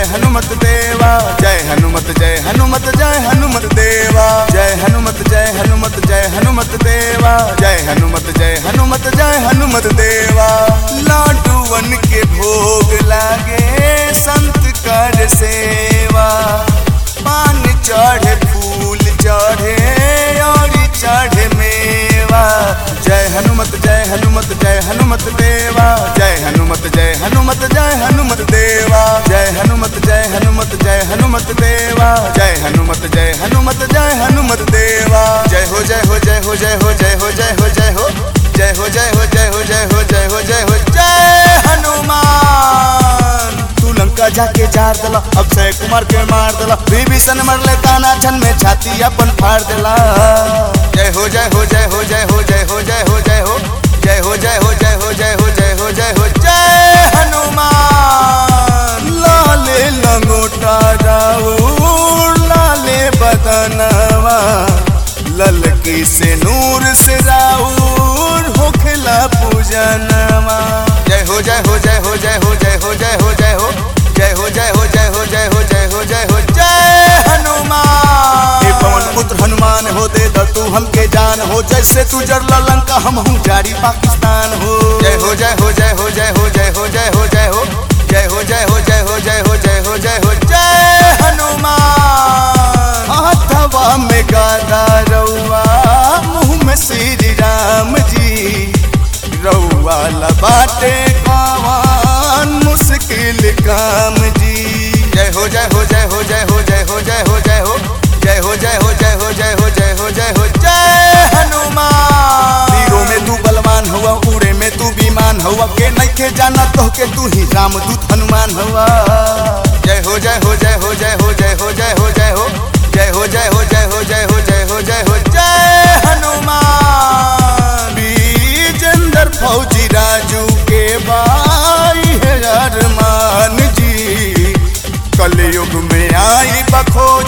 जय हनुमत देवा जय हनुमत जय हनुमत जय हनुमत देवा जय हनुमत जय हनुमत जय हनुमत देवा जय हनुमत जय हनुमत जय हनुमत देवा लाडूवन के भोग लागे संत कर सेवा पान चढ़े फूल चढ़े और चढ़े मेवा जय हनुमत जय हनुमत जय हनुमत देवा जय हनुमत जय हनुमत जय हनुमत देवा जय हनुमत जय हनुमत जय हनुमत देवा जय हनुमत जय हनुमत जय हनुमत देवा जय हो जय हो जय हो जय हो जय हो जय हो जय हो जय हो जय हो जय हो जय हो जय हो जय हो जय हनुमान तू लंका जाके जार दला अक्षय कुमार के मार दला विभीषण मरले ताना छन में छाती अपन फाड़ देला जय हो जय हो जय हो जय हो जय हो जय हो जय हो जय हो जय हो जय हो जय हो जय हो जय हो जय हनुमान लाले लंगोटा राउर लाले बदनवा ललकी से नूर से राउर होखला पूजनवा जय हो जय हो जय हो जय हो जय हो जय हो जय हो जय हो जय हो जय हो जय हो जय हो जय हो जय हनुमान हे पवन पुत्र हनुमान हो दे द तू हमके जान हो जैसे तू जरला लंका हम हूँ जारी पाकिस्तान हो जय हो जय हो जय हो जय हो जय हो जय हो जय हो जय हो जय हो जय हो जय हो जय हो जय हो जय हनुमान हाथवा में गादा रउआ मुँह में श्री राम जी रउआ लबाटे कवान मुश्किल काम जी जय हो जय हो जय हो जय हो जय हो जय हो जय हो जय हो जय हो जय हो जय हो जय हो जय हो जय हनुमान तीरों में तू बलवान हुआ उड़े में तू विमान हुआ के नइखे जाना तो के तू ही रामदूत हनुमान हुआ जय हो जय हो जय हो जय हो जय हो जय हो जय हो जय हो जय हो जय हो जय हो जय हो जय हो जय हनुमान विजेंद्र फौजी राजू के भाई है अरमान जी कलयुग में आई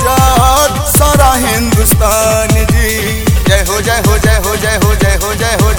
बखोजत सारा हिंदुस्तान जी जय हो जय हो जय हो जय हो जय हो जय हो